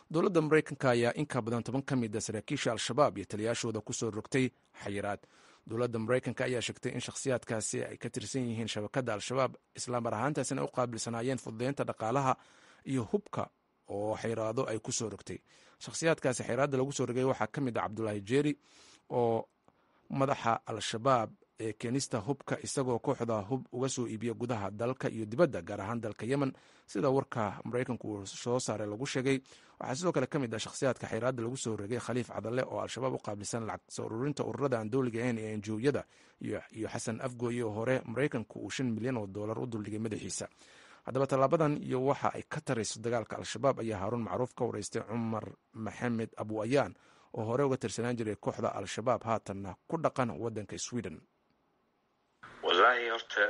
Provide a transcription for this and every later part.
dowladda maraykanka ayaa in ka badan toban ka mid a saraakiisha al-shabaab iyo taliyaashooda kusoo rogtay xayiraad dowladda maraykanka ayaa sheegtay in shakhsiyaadkaasi ay ka tirsan yihiin shabakadda al-shabaab islaamar ahaantaasina u qaabilsanaayeen fududeynta dhaqaalaha iyo hubka oo xayraado ay ku soo rogtay shakhsiyaadkaasi xayraadda lagu soo rogay waxaa ka mid ah cabdulaahi jeeri oo madaxa al-shabaab ee keenista hubka isagoo kooxda hub uga soo iibiya gudaha dalka iyo dibadda gaar ahaan dalka yemen sida warka maraykanku uu soo saaray lagu sheegay waxaa sidoo kale ka mid ah shakhsiyaadka xayraadda lagu soo rogay khaliif cadalle oo al-shabaab u qaabilsan lacag soo ururinta ururada aan dowliga ahayn ee enjooyada iyo xasan afgooye oo hore maraykanku uu shan milyan oo doolar u duldhigay madaxiisa haddaba tallaabadan iyo waxa ay ka tarayso dagaalka al-shabaab ayaa haaruun macruuf ka wareystay cumar maxamed abu ayaan oo hore uga tirsanaan jiray kooxda al-shabaab haatanna ku dhaqan waddanka sweden wallaahi horta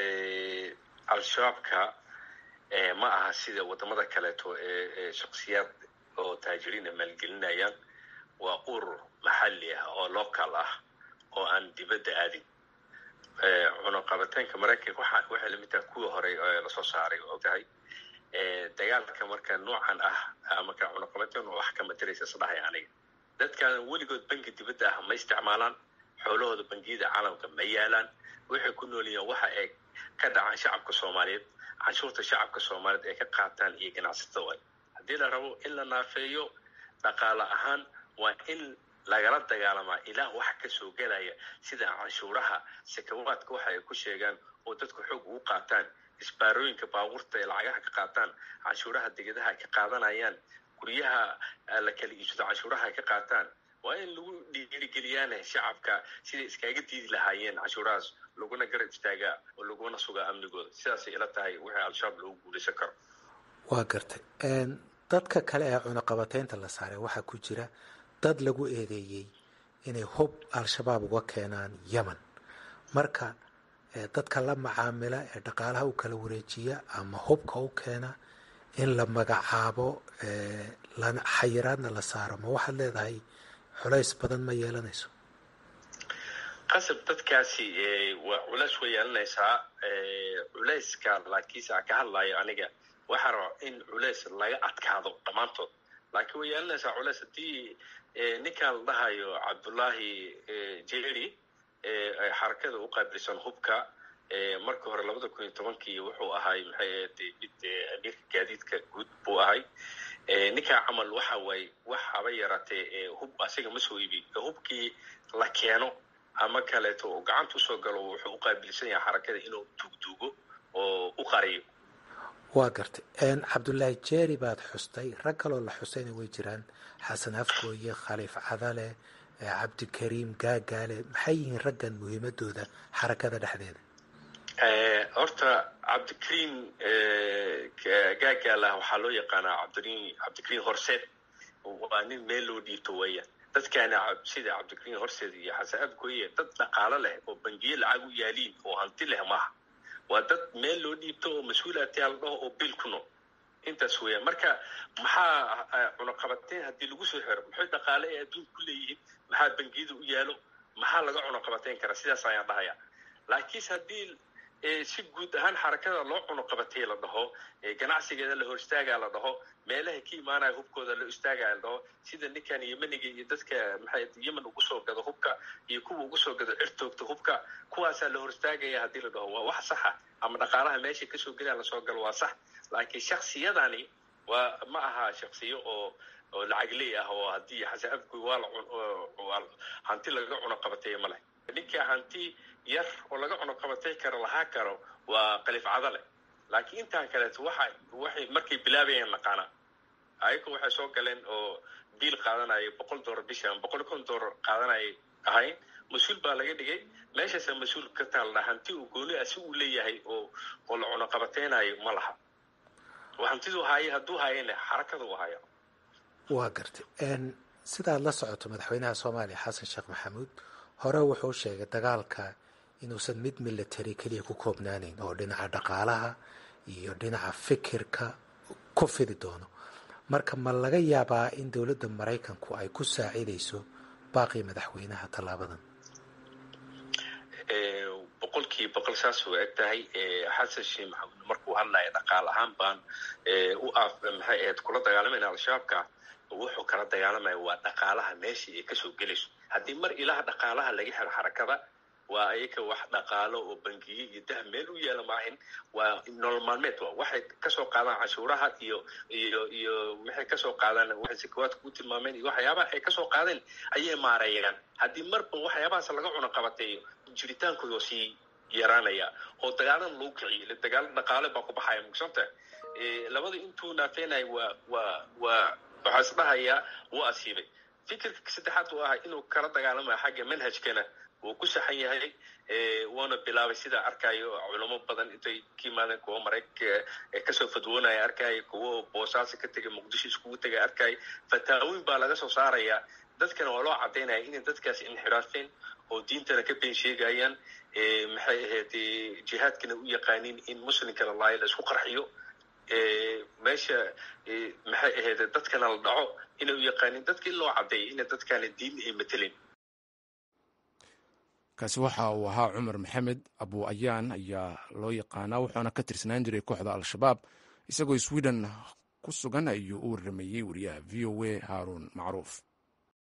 al-shabaabka ma aha sida wadamada kaleeto ee shaksiyaad oo taajiriina maalgelinayaan waa urur maxalli ah oo local ah oo aan dibadda aadin cunaqabataynka maraykanka waxay lamid tahay kuwii horey lasoo saaray oo ogtahay dagaalka marka noocan ah marka cunaqabatayn wax kama diraysa isdhahay aniga dadkan weligood bangi dibadda ah ma isticmaalaan xoolahooda bangiyada caalamka ma yaalaan waxay ku nool yihiin waxa ay ka dhacaan shacabka soomaaliyeed canshuurta shacabka soomaaliyeed ay ka qaataan iyo ganacsatada way haddii la rabo in la naafeeyo dhaqaale ahaan waa in lagala dagaalamaa ilaa wax ka soo gelaya sida canshuuraha sakawaadka waxa ay ku sheegaan oo dadku xoog ugu qaataan isbaarooyinka baabuurta ay lacagaha ka qaataan canshuuraha degadaha ay ka qaadanayaan guryaha la kala iibsado canshuuraha ay ka qaataan waa in lagu dhiirigeliyaane shacabka siday iskaga diidi lahaayeen canshuurahaas laguna garab istaagaa oo laguna sugaa amnigooda sidaasay ila tahay wixii al-shabaab loogu guulaysan karo waa gartay dadka kale ee cunaqabataynta la saaray waxaa ku jira dad lagu eedeeyey inay hub al-shabaab uga keenaan yemen marka dadka la macaamila ee dhaqaalaha u kala wareejiya ama hubka u keena in la magacaabo xayiraadna la saaro ma waxaad leedahay culays badan ma yeelanayso qasab dadkaasi waa culays way yeelanaysaa culayska laakiinse aan ka hadlayo aniga waxaa raba in culays laga adkaado dhammaantood laakiin way yeelanaysaa culays haddii ninkan la dhahayo cabdullaahi jeri xarakada u qaabilsan hubka markii hore labada kun iyo tobankii wuxuu ahay maxay mid amiirka gaadiidka guud buu ahay ninkaa camal waxa waaye wax haba yaraatee hub asiga ma soo iibi hubkii la keeno ama kaleeto oo gacanta usoo galo wuxuu u qaabilsan yahay xarakada inuu duugduugo oo u qariyo waa gartay cabdullaahi jeeri baad xustay rag kaloo la xustayna way jiraan xasan afgooye khaliif cadale cabdikariim gaagaale maxay yihiin raggan muhiimadooda xarakada dhexdeeda horta cabdikariim gaagaalah waxaa loo yaqaanaa cabdikariim cabdikariim horseed waa nin meel loo dhiibto weeyaan dadkaana sida cabdikariim horseed iyo xasan afgooye dad dhaqaalo leh oo bangiye lacag u yaaliin oo hanti leh maaha waa dad meel loo dhiibto oo mas-uulaatiyaa la dhaho oo bil ku nool intaas weeyaan marka maxaa cunaqabateyn haddii lagu soo xiro maxay dhaqaale ee adduunka ku leeyihiin maxaa bangiyada u yaalo maxaa laga cunaqabateyn karaa sidaas ayaan dhahaya laakiinse haddii si guud ahaan xarakada loo cunuqabatay la dhaho ganacsigeeda la hor istaagaa la dhaho meelaha ka imaanaya hubkooda loo istaagaa la dhaho sida ninkan yemeniga iyo dadka maxay yemen ugu soo gado hubka iyo kuwa ugu soo gado cirtoogta hubka kuwaasaa la hor istaagaya haddii la dhaho waa wax saxa ama dhaqaalaha meesha kasoo gelaya lasoo galo waa sax laakiin shaksiyadani waa ma aha shaksiyo oo oo lacagley ah oo haddii xasan afgoy waa la hanti laga cunuqabatay ma leh ninka hanti yar oo laga cunuqabatay karo lahaa karo waa qaliif cadale laakiin intaan kaleeto waxa waxay markay bilaabayeen naqaana ayagu waxay soo galeen oo biil qaadanaya boqol doolar bisha ama boqol kon doolar qaadanaya ahayn mas-uul baa laga dhigay meeshaasa mas-uul ka taalla hanti uu gooni ah si uu leeyahay oo oo la cunuqabateynayo ma laha hantiduu haaya hadduu haayana xarakada u haya waa gartay sidaad la socoto madaxweynaha soomaaliya xasan sheekh maxamuud hore wuxuu sheegay dagaalka inuusan mid military keliya ku koobnaanayn oo dhinaca dhaqaalaha iyo dhinaca fikirka ku fidi doono marka ma laga yaabaa in dowladda maraykanku ay ku saacidayso baaqii madaxweynaha tallaabadan boqolkiiba boqol saas u eg tahay xasan sheekh maxamuud markuu hadlaya dhaqaal ahaan baan u af maxay ahayd kula dagaalamayna al-shabaabka wuxuu kala dagaalamaya waa dhaqaalaha meeshii ay kasoo gelayso haddii mar ilaha dhaqaalaha laga xiro xarakada waa ayaga wax dhaqaalo oo bangiye iyo dah meel u yaala maahin waa nolol maalmeed wa waxay kasoo qaadaan cashuuraha iyo iyo iyo waxay kasoo qaadaan waxay sakawaadka ku tilmaameen iyo waxyaabaha ay kasoo qaadeen ayay maareeyaan haddii marba waxyaabahaas laga cuno qabateeyo jiritaankooda oo sii yaraanaya oo dagaalan lagu kiciyo dagaalo dhaqaale baa ku baxaya mugsanta labada intuu naafeenaya waa waa waa waxaa is dhahayaa wuu asiibay fikirka saddexaad uu ahaa inuu kala dagaalamayo xagga manhajkana wuu ku saxan yahay wuuna bilaabay sidaa arkayo culamo badan intay ka yimaadeen kuwo maraykanka kasoo fadwoonaya arkaya kuwo boosaaso ka tegay muqdisho iskugu tegay arkaya fataawooyin baa laga soo saaraya dadkana waa loo cadaynaya inay dadkaas inxiraafeen oo diintana ka been sheegayaan maxay ahayd jihaadkana u yaqaaniin in muslimkana laayo la isku qarxiyo meesha maxay ahayd dadkana la dhaco inay u yaqaaniin dadka in loo cadeeyo ina dadkaana diin ay matelin kaasi waxa uu ahaa cumar maxamed abu ayaan ayaa loo yaqaanaa wuxuuna ka tirsanaan jiray kooxda al-shabaab isagoo sweden ku sugan ayuu u warameeyey wariyaha v o a haaruun macruuf